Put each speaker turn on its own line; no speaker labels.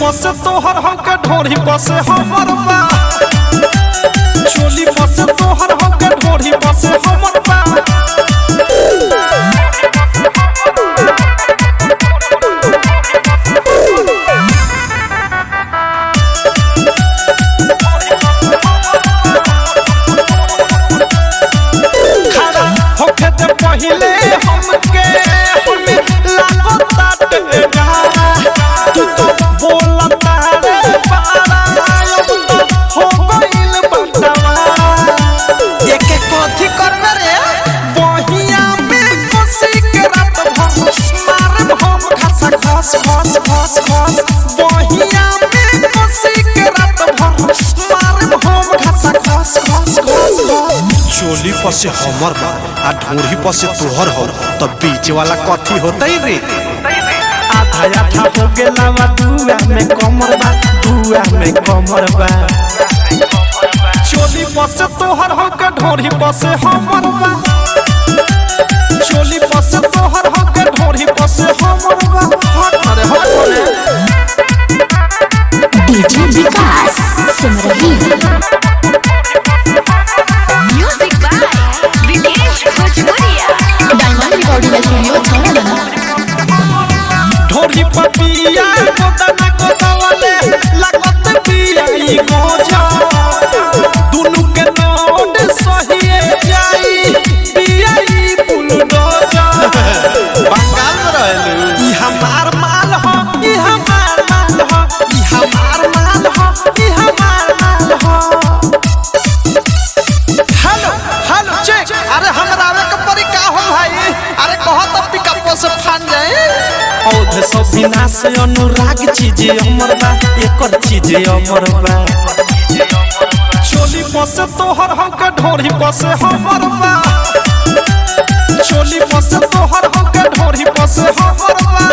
पसे तोहर हमके ढोरी पसे हमर बा चोली पसे तोहर हमके ढोरी पसे हमर बा खड़ा होके ते पहिले हमके हमें लागत ताटे गारा तू तो बोलता रे पारा हो गइल बंटवारा
एके कथी करबे रे
बहिया में कोसी के रात भर मारब हम खसा खस खस खस खस बहिया में कोसी के रात भर मारब हम खसा खस खस खस खस
चोली पसे हमर बा आ ढोरी पसे तोहर हो तब बीच वाला कथी होतई रे
आधा आधा हो गेला बा दुआ में कमर बा दुआ में कमर बा चोली पसे तोहर हो के ढोरी पसे हमर बा चोली पसे तोहर हो के ढोरी पसे हमर बा हट रे हट रे
DJ Vikas Simrahi
Music by Vikesh Bhojpuria.
Diamond recording studio Chhawra
Dhori पपिया गोदना गोदवले लागत पिया ई गोजा दुनु के नोट सहिए जाई पिया ई बुलडोजा
बंगाल में रहलू
ई हमार माल हो ई हमार माल हो ई हमार माल हो ई हमार माल हो
हेलो हेलो चेक अरे हमरा आवे के परी का हो भाई अरे कहो तो पिकअप से फान जाए
औध सब विनाश अनुराग चीज अमर बा एकर चीज अमर बा चोली पसे तोहर हमके ढोरी पसे हमर बा चोली पसे तोहर हमके ढोरी पसे हमर बा